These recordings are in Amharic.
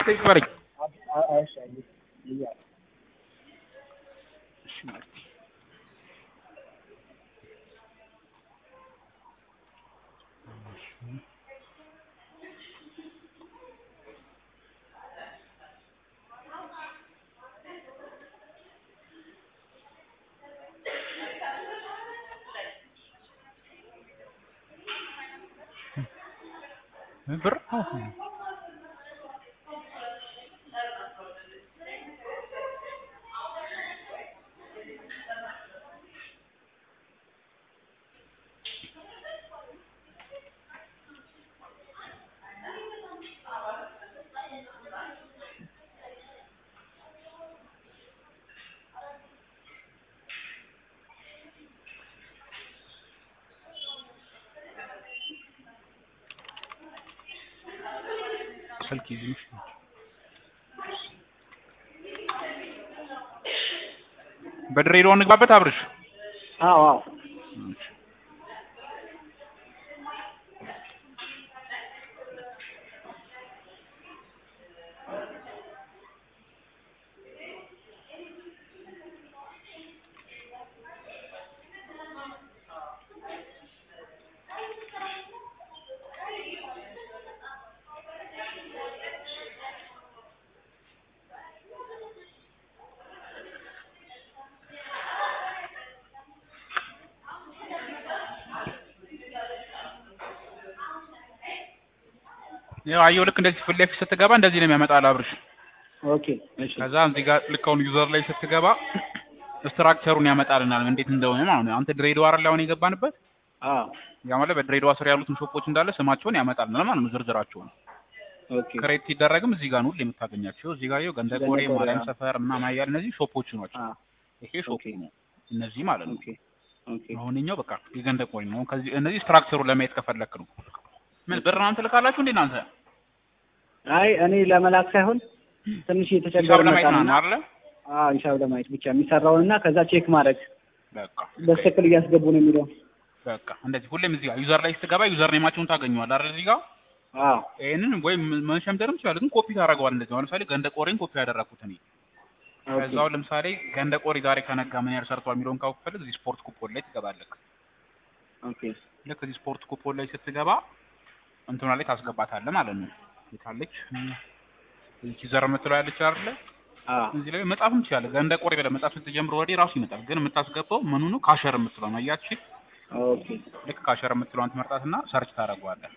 ቴክስት በለኝ። እሺ እያ እሺ ማለት ብር ስልክ ይዝሽ በድሬዳዋ እንግባበት አብርሽ አዎ አዎ ያው አየሁ ልክ እንደዚህ ፊት ለፊት ስትገባ እንደዚህ ነው የሚያመጣልህ አብርሽ ኦኬ እሺ ከዛ እዚህ ጋር ልክ አሁን ዩዘር ላይ ስትገባ ስትራክቸሩን ያመጣልናል እንዴት እንደሆነ ማለት ነው አንተ ድሬዳዋ አይደል አሁን የገባንበት አዎ ያ ማለት በድሬዳዋ ስር ያሉትን ሾፖች እንዳለ ስማቸውን ያመጣልናል ማለት ነው ዝርዝራቸውን ኦኬ ክሬት ሲደረግም እዚህ ጋር ነው ሁሌ የምታገኛቸው እዚህ ጋር ይኸው ገንደ ቆሬ ገንደ ቆሬ፣ ማርያም አዎ። ሰፈር ምናምን አያል እነዚህ ሾፖቹ ናቸው አዎ ይሄ ሾፕ ኦኬ ነው እነዚህ ማለት ነው ኦኬ ኦኬ አሁን እኛው በቃ የገንደ ቆሬ ነው ከዚህ እነዚህ ስትራክቸሩ ለማየት ከፈለክ ነው ምን ብር ምናምን ትልካላችሁ እንዴ እናንተ አይ እኔ ለመላክ ሳይሆን ትንሽ ሂሳብ የተቸገረ ለማየት ነው መጣና አይደለ አዎ ሂሳብ ለማየት ብቻ የሚሰራውንና ከዛ ቼክ ማድረግ በቃ በትክክል እያስገቡ ነው የሚለው በቃ እንደዚህ ሁሌም እዚህ ጋር ዩዘር ላይ ስትገባ ዩዘር ኔማቸውን ታገኘዋል አይደል እዚህ ጋር አዎ ይሄንን ወይም መሸምደርም ይችላል ግን ኮፒ ታደርገዋል እንደዚህ አሁን ለምሳሌ ገንደ ቆሬን ኮፒ ያደረኩት እኔ ኦኬ ከዛው ለምሳሌ ገንደ ቆሬ ዛሬ ከነጋ ምን ያህል ሰርቷል የሚለውን ካውፈልግ እዚህ ስፖርት ኩፖን ላይ ትገባለህ ኦኬ ልክ እዚህ ስፖርት ኩፖን ላይ ስትገባ እንትኗ ላይ ታስገባታለህ ማለት ነው የታለች እዚህ ዘር የምትለው ያለች አይደለ አዎ እዚህ ላይ መጻፍም ትችላለህ ገንደ ቆሬ ብለህ መጻፍ ስትጀምር ወዲህ ራሱ ይመጣል ግን የምታስገባው ምኑ ነው ካሸር የምትለው ነው አያችሁ ኦኬ ልክ ካሸር የምትለውን ትመርጣትና ሰርች ታደርገዋለህ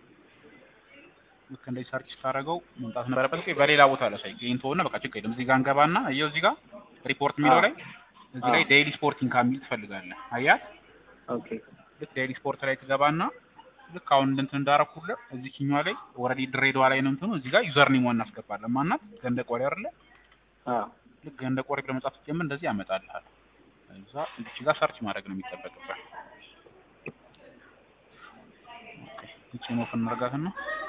ልክ እንደዚህ ሰርች ስታደርገው መምጣት ነበረበት ኦኬ በሌላ ቦታ ላይ ሳይ ጌንቶ እና በቃ ችግር የለም እዚህ ጋር እንገባና እየው እዚህ ጋር ሪፖርት የሚለው ላይ እዚህ ላይ አዎ። ዴይሊ ስፖርቲንግ ከሚል ትፈልጋለህ አያት ኦኬ ልክ ዴይሊ ስፖርት ላይ ትገባና ልክ አሁን እንትን እንዳረኩልህ እዚህኛዋ ላይ ኦልሬዲ ድሬዳዋ ላይ ነው እንትኑ እዚህ ጋር ዩዘር ኔም እናስገባለን ማናት ገንደ ቆሬ አይደለ አዎ ልክ ገንደ ቆሬ ብለህ መጻፍ ስትጀምር እንደዚህ ያመጣልሃል እዛ እዚች ጋር ሰርች ማድረግ ነው የሚጠበቅብህ ኦኬ ይቺን ኦፍ እናድርጋትና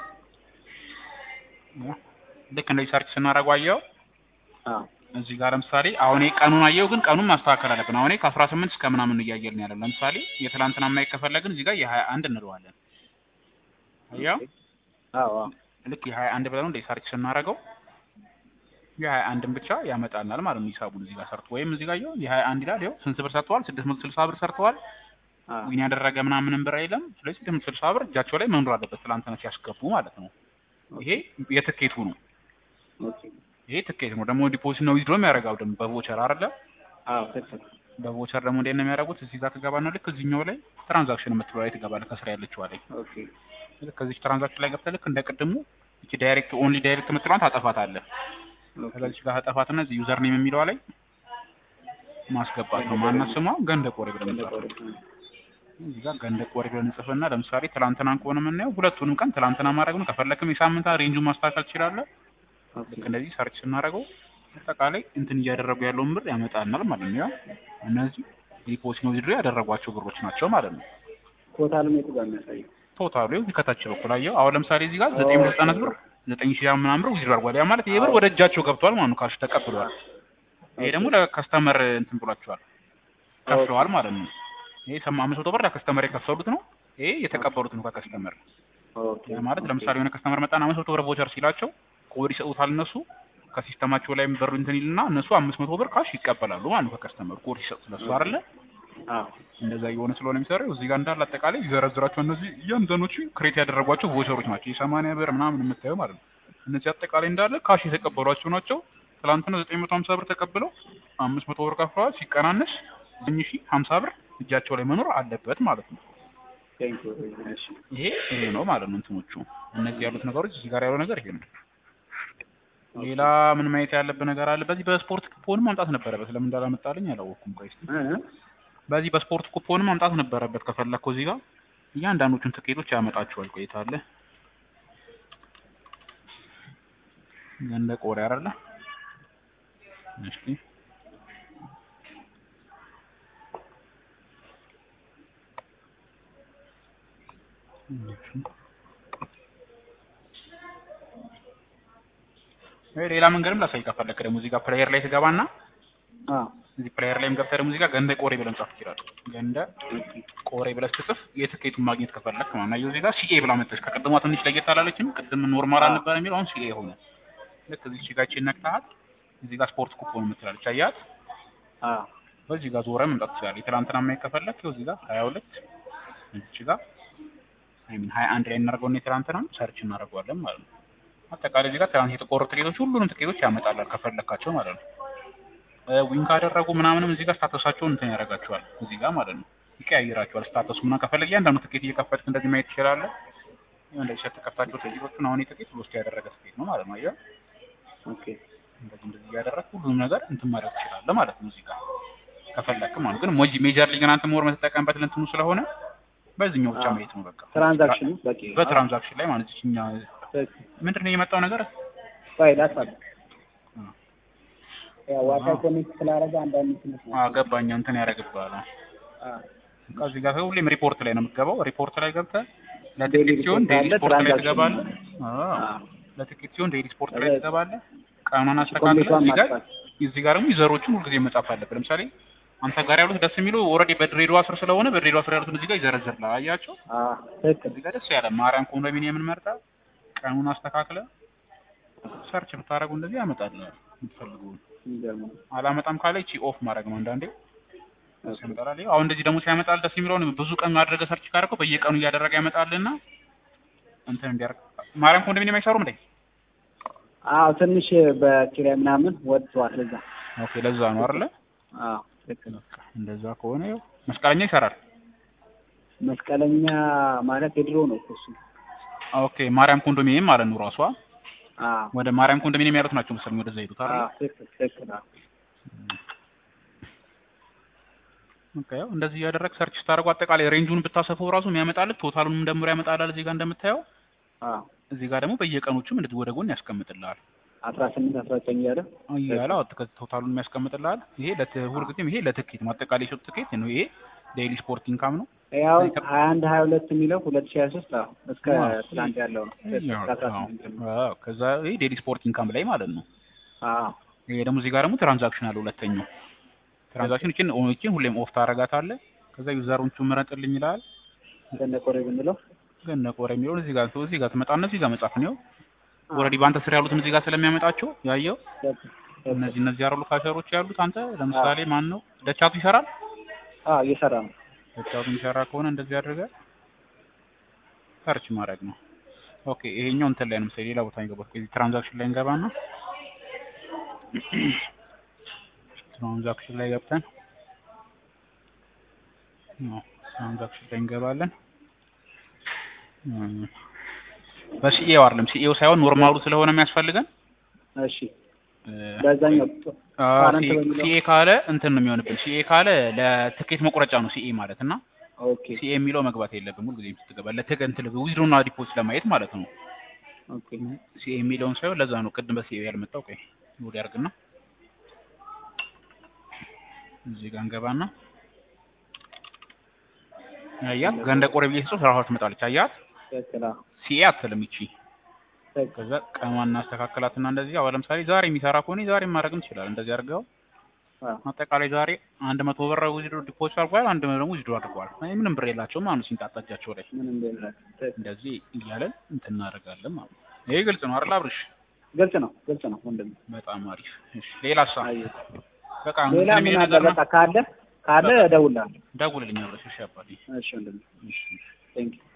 ያ፣ ልክ እንደዚህ ሰርች ስናደርገው አየኸው አዎ እዚህ ጋር ለምሳሌ አሁን ይሄ ቀኑን አየው ግን ቀኑን ማስተካከል አለብን። አሁን ይሄ ከአስራ ስምንት እስከ ምናምን እያየልን ያለው ለምሳሌ የትላንትና ማየት ከፈለግን እዚህ ጋር የሀያ አንድ እንለዋለን። አየው አዎ አዎ ልክ የሀያ አንድ ብለን እንደ ሰርች ስናደርገው የሀያ አንድን ብቻ ያመጣልናል ማለት ነው ሂሳቡን እዚህ ጋር ሰርቶ ወይም እዚህ ጋር ይኸው የሀያ አንድ ይላል ይኸው ስንት ብር ሰርተዋል? ስድስት መቶ ስልሳ ብር ሰርተዋል። አዎ ዊን ያደረገ ምናምንም ብር የለም። ስለዚህ ስድስት መቶ ስልሳ ብር እጃቸው ላይ መኖር አለበት ትላንትና ሲያስገቡ ማለት ነው። ይሄ የትኬቱ ነው። ኦኬ ይሄ ትኬት ነው ደግሞ ዲፖዚት ነው ዊዝድሮ የሚያደርገው ደግሞ በቮቸር አይደለ አዎ ትክክል በቮቸር ደግሞ እንዴት ነው የሚያደርጉት? እዚህ ጋር ትገባና ልክ እዚህኛው ላይ ትራንዛክሽን የምትለው ላይ ትገባለህ። ከስራ ያለችዋ ላይ ኦኬ ልክ ከዚች ትራንዛክሽን ላይ ገብተህ ልክ እንደ ቅድሙ እቺ ዳይሬክት ኦንሊ ዳይሬክት የምትለዋን ታጠፋታለህ። ኦኬ ከዚች ጋር ታጠፋትና እዚህ ዩዘር ኔም የሚለዋ ላይ ማስገባት ነው። ማናት ስሟ ገንደ ቆሬ ብለህ መጻፍ እዚህ ጋር ገንደ ቆሬ ብለህ እንጽፍና ለምሳሌ ትላንትናን ከሆነ የምናየው ሁለቱንም ቀን ትላንትና ማድረግ ነው። ከፈለክም የሳምንታ ሬንጁን ማስተካከል ትችላለህ። ኦኬ ልክ እንደዚህ ሰርች ስናደርገው አጠቃላይ እንትን እያደረጉ ያለውን ብር ያመጣልናል ማለት ነው። ያው እነዚህ ዲፖዚት ነው ዊዝድሮ ያደረጓቸው ብሮች ናቸው ማለት ነው። ቶታልም የቱ ጋር የሚያሳየው ቶታሉ ይኸው ከታች በኩል አየው። አሁን ለምሳሌ እዚህ ጋር ዘጠኝ መቶ ዘጠና ብር ዘጠኝ ሺህ ምናምን ብር ዊዝድሮ አድርጓል። ያ ማለት ይሄ ብር ወደ እጃቸው ገብቷል ማለት ነው። ካሽ ተቀብለዋል። ይሄ ደግሞ ለከስተመር እንትን ብሏቸዋል ከፍለዋል ማለት ነው። ይሄ ሰማ አምስት መቶ ብር ለከስተመር የከፈሉት ነው። ይሄ የተቀበሉት ነው ከከስተመር ኦኬ ያ ማለት ለምሳሌ የሆነ ከስተመር መጣና አምስት መቶ ብር ቮቸር ሲላቸው ኮድ ይሰጡታል እነሱ ከሲስተማቸው ላይ ብር እንትን ይልና እነሱ አምስት መቶ ብር ካሽ ይቀበላሉ ማለት ነው ከከስተመር ኮድ ሲሰጡት ለሱ አይደለ አዎ እንደዛ እየሆነ ስለሆነ የሚሰራው እዚህ ጋር እንዳለ አጠቃላይ ይዘረዝራቸው እነዚህ እያንዳንዶቹ ክሬት ያደረጓቸው ቮቸሮች ናቸው የሰማንያ ብር ምናምን የምታየው ማለት ነው እነዚህ አጠቃላይ እንዳለ ካሽ የተቀበሏቸው ናቸው ትላንትና ዘጠኝ መቶ ሀምሳ ብር ተቀብለው አምስት መቶ ብር ከፍለዋል ሲቀናነስ ዘጠኝ ሺህ ሀምሳ ብር እጃቸው ላይ መኖር አለበት ማለት ነው ቴንክ ዩ እሺ ይሄ ይሄ ነው ማለት ነው እንትኖቹ እነዚህ ያሉት ነገሮች እዚህ ጋር ያለው ነገር ይሄ ነው ሌላ ምን ማየት ያለብህ ነገር አለ በዚህ በስፖርት ኩፖን ማምጣት ነበረበት ለምን እንዳላመጣልኝ አላወቅኩም ቆይ እስኪ እ በዚህ በስፖርት ኩፖን ማምጣት ነበረበት ከፈለግከው እዚህ ጋር እያንዳንዶቹን ትኬቶች ያመጣቸዋል ቆይታ አለ ገንደ ቆሬ አይደለ እሺ ወይ ሌላ መንገድም ላሳይ ከፈለክ ደግሞ እዚህ ጋር ፕሌየር ላይ ትገባና አዎ እዚህ ፕሌየር ላይም ገብተህ ደግሞ እዚህ ጋር ገንደ ቆሬ ብለን ጻፍ ይችላል ገንደ ቆሬ ብለህ ስትጽፍ የትኬቱን ማግኘት ከፈለክ ማለት ነው እዚህ ጋር ሲኤ ብላ መጣች ከቅድሟ ትንሽ ለየት አላለችም ቅድም ኖርማል አልነበረ የሚለው አሁን ሲኤ ሆነ ልክ እዚህ ጋር ይህቺን ነክተሃት እዚህ ጋር ስፖርት ኩፖን የምትላለች አያት አዎ በዚህ ጋር ዞረ መምጣት ትችላለህ የትላንትና ማየት ከፈለክ ይኸው እዚህ ጋር ሀያ ሁለት እዚህ ጋር አይ ሚን ሀያ አንድ ላይ እናደርገውና የትላንትናን ሰርች እናደርገዋለን ማለት ነው አጠቃላይ እዚህ ጋር ትናንት የተቆረጡ ትኬቶች ሁሉንም ትኬቶች ያመጣላል ከፈለካቸው ማለት ነው ዊን ካደረጉ ምናምንም እዚህ ጋር ስታተሳቸውን እንትን ያደርጋቸዋል እዚህ ጋር ማለት ነው ይቀያይራቸዋል ስታተሱ ምናምን ከፈለግ እያንዳንዱ ትኬት እየከፈትክ እንደዚህ ማየት ትችላለህ እንደዚህ ስትከፍታቸው ትኬቶቹን አሁን የትኬት ውስጥ ያደረገ ትኬት ነው ማለት ነው አየህ ኦኬ እንደዚህ እንደዚህ እያደረግህ ሁሉንም ነገር እንትን ማድረግ ትችላለህ ማለት ነው እዚህ ጋር ከፈለክ ማለት ግን ሞጂ ሜጀር ሊግን አንተ ሞር የምትጠቀምበት ለእንትኑ ስለሆነ በዚህኛው ብቻ ማየት ነው በቃ ትራንዛክሽኑ በቂ በትራንዛክሽን ላይ ማለት እኛ ምንድን ነው የመጣው ነገር ፋይል አሳብ ያው ዋይፋይ ኮኔክት ስላደረገ አንዳንድ እንትኖች ነው ገባኛ እንትን ያደርግብሃል አዎ ከዚህ ጋር ሁሌም ሪፖርት ላይ ነው የምትገባው ሪፖርት ላይ ገብተህ ዴይሊ ለትኬት ሲሆን ሪፖርት ዴይሊ አለ፣ ስፖርት ላይ ትራንዛክሽን ትገባለህ አዎ አዎ ለትኬት ሲሆን ዴይሊ ስፖርት ላይ ከዛ- ትገባለህ ቀኑን አስተካክለህ ኮምፕሊቷን እዚህ ጋር ማጥፋት እዚህ ጋር ደግሞ ዩዘሮቹን ሁልጊዜ መጻፍ አለብህ ለምሳሌ አንተ ጋር ያሉት ደስ የሚሉ ኦልሬዲ በድሬዳዋ ስር ስለሆነ በድሬዳዋ ስር ያሉትን እዚህ ጋር ይዘረዝርልሃል አያቸው አዎ ትክክል እዚህ ጋር ደስ ያለ ማርያም ኮንዶሚኒየምን መርጠህ ቀኑን አስተካክለህ ሰርች ብታደርጉ እንደዚህ ያመጣልሃል የምትፈልገውን የሚገርም ነው አላመጣም ካለ እቺ ኦፍ ማድረግ ነው አንዳንዴ ያመጣል አሁን እንደዚህ ደግሞ ሲያመጣል ደስ የሚለውን ብዙ ቀን አድርገህ ሰርች ካደረገው በየቀኑ እያደረገ ያመጣልና እንትን እንዲያደርግ ማርያም ኮንዶሚኒየም አይሰሩም እንዴ አዎ ትንሽ በኪራይ ምናምን ወጥቷል ለዛ ኦኬ ለዛ ነው አይደለ አዎ ትክክል በቃ እንደዛ ከሆነ ያው መስቀለኛ ይሰራል መስቀለኛ ማለት የድሮ ነው እኮ እሱ ኦኬ ማርያም ኮንዶሚኒየም ማለት ነው ራሷ አዎ ወደ ማርያም ኮንዶሚኒየም ያሉት ናቸው መሰለኝ ወደዛ ሄዱት አይደል አዎ ትክክል ትክክል አዎ ኦኬ ያው እንደዚህ እያደረግ ሰርች ስታደርጉ አጠቃላይ ሬንጁን ብታሰፈው ራሱ የሚያመጣልህ ቶታሉንም ደምሮ ያመጣላል እዚህ ጋር እንደምታየው አዎ እዚህ ጋር ደግሞ በየቀኖቹም እንደዚህ ወደ ጎን ያስቀምጥልሃል አስራ ስምንት አስራ ዘጠኝ እያለ እያለ አዎ ቶታሉን የሚያስቀምጥልሃል ይሄ ለት ሁልጊዜም ይሄ ለትኬት ነው አጠቃላይ የሰጡት ትኬት ነው ይሄ ዴይሊ ስፖርት ኢንካም ነው ያው ሀያ አንድ ሀያ ሁለት የሚለው ሁለት ሺህ ሀያ ሶስት አዎ እስከ አዎ። ትላንት ያለው ነው ያው እስከ አስራ አዎ። ስምንት ጀምሮ አዎ ከዛ ይሄ ዴይሊ ስፖርት ኢንካም ላይ ማለት ነው አዎ ይሄ ደግሞ እዚህ ጋር ደግሞ ትራንዛክሽን አለ ሁለተኛው ትራንዛክሽን እቺን እቺን ሁሌም ኦፍ ታረጋታለህ ከዛ ዩዘሮቹ ምረጥልኝ ይላል ገነቆሬ ብንለው ግን ነቆረ የሚለውን እዚህ ጋር እዚህ ጋር ትመጣና እዚህ ጋር መጻፍ ነው ኦልሬዲ በአንተ ስር ያሉትን እዚህ ጋር ስለሚያመጣቸው ያየው እነዚህ እነዚህ ያሉ ካሸሮች ያሉት አንተ ለምሳሌ ማን ነው ደቻቱ ይሰራል አዎ እየሰራ ነው ደቻቱ የሚሰራ ከሆነ እንደዚህ አድርገህ ሰርች ማድረግ ነው ኦኬ ይሄኛው እንትን ላይ ነው ምሳሌ ሌላ ቦታ ይገባል እዚህ ትራንዛክሽን ላይ እንገባና ትራንዛክሽን ላይ ገብተን ነው ትራንዛክሽን ላይ እንገባለን እም፣ በሲኤው አይደለም ሲኤው ሳይሆን ኖርማሉ ስለሆነ የሚያስፈልገን እሺ በዛኛው ፓረንት በሚለው ሲኤ ካለ እንትን ነው የሚሆንብን ሲኤ ካለ ለትኬት መቁረጫ ነው ሲኤ ማለት እና ኦኬ ሲኤ የሚለው መግባት የለብም ሁልጊዜም ስትገባ ለትገንት ዊዝድሮና ዲፖዚት ለማየት ማለት ነው ኦኬ ሲኤ የሚለውን ሳይሆን ለዛ ነው ቅድም በሲኤ ያልመጣው ቆይ ወዲ ያርግና እዚህ ጋር እንገባና አያት ገንደ ቆሬ ብዬ ጽሁፍ ራሷ ትመጣለች አያት ትክክል አዎ ሲኤ አትልም ይቺ ትክክል ከዛ ቀኗን እናስተካክላትና እንደዚህ አሁን ለምሳሌ ዛሬ የሚሰራ ከሆነ ዛሬ ማድረግም ይችላል እንደዚህ አድርገው አዎ አጠቃላይ ዛሬ አንድ መቶ ብር ዊዝድሮ ዲፖዚት አድርጓል አንድ ደግሞ ዊዝድሮ አድርጓል ምንም ብር የላቸውም አሁን ሲንጣጣ እጃቸው ላይ ምንም ቢሆን ትክክል እንደዚህ እያለን እንትን እናደርጋለን ማለት ነው ይሄ ግልጽ ነው አይደል አብርሽ ግልጽ ነው ግልጽ ነው ወንድም። በጣም አሪፍ። እሺ ሌላ ሳ አየህ በቃ ሌላ እንትን ምን የሚል አለ? ነገር ነው። በቃ ካለ ካለ እደውልልሃለሁ። ደውልልኝ አብረሽ። እሺ አባቴ። እሺ ወንድም እሺ እሺ። ቴንክ ዩ